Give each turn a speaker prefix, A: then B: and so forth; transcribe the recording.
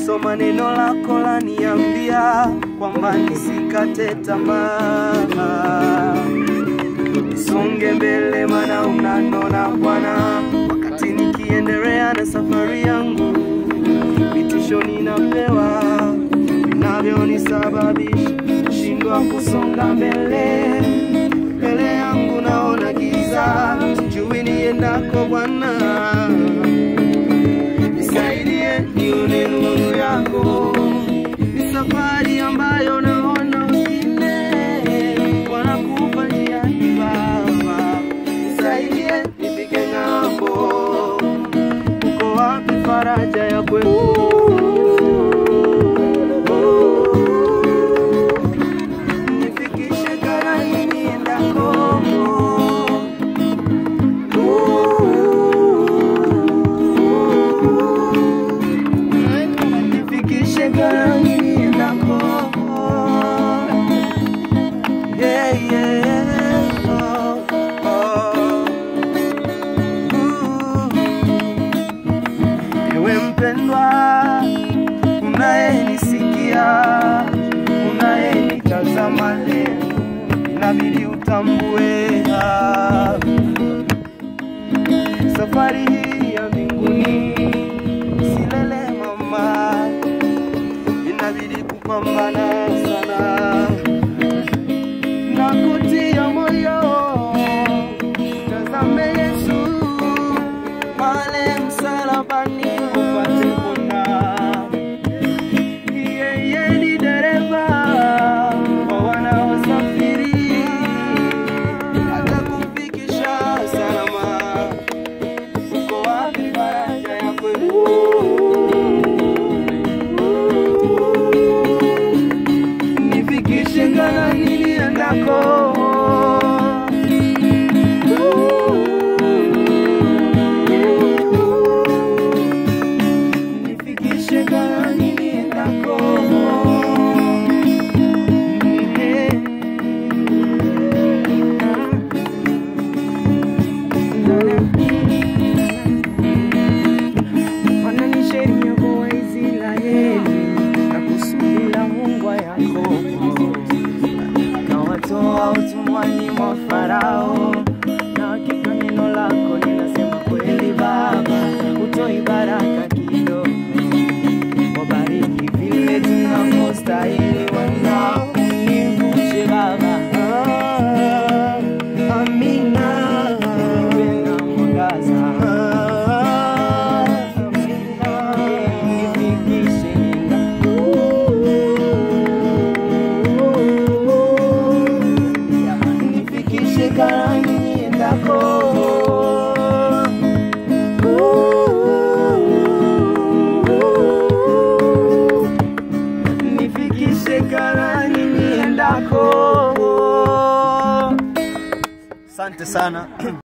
A: nikisoma neno lako laniambia kwamba nisikate tamaa, nisonge mbele, maana unanona Bwana, wakati nikiendelea na safari yangu, vitisho ninapewa vinavyonisababisha shindwa kusonga mbele. Mbele yangu naona giza, sijui niendako Bwana nisaidie nione nuru yako. Ni safari ambayo naona wengine wanakufa njiani, Baba, nisaidie nifike ng'ambo. Uko wapi faraja ya kwetu? Nifikishe Kanaani niendako. nifikishe Kanaani niendako. Yeah, yeah. Oh, oh. Ooh. Ewe mpendwa, unayenisikia, unayenitazama leo, inabidi utambue ah, safari hii ya mbinguni silele mama, inabidi kupambana sana na kutia moyo. Tazame Yesu pale msalabani upate pona. Yeye ni dereva wa wanaosafiri, atakufikisha salama. Uko wapi faraja ya kweli? Nifikishe Kanaani niendako. Nifikishe Kanaani niendako.
B: Maana ni sheria kwa Waisraeli na kusudi la Mungu wa Yakobo, kawatoa utumwani mwa Farao, na hakika neno lako linasema kweli. Baba, utoi baraka kidogo, wabariki vile tunavyostahili, wanao univushe Baba.
A: Ah, Amina.
B: Penda mwangaza nifikishe
A: Nifikishe Kanaani niendako. Nifikishe Kanaani niendako. Asante sana.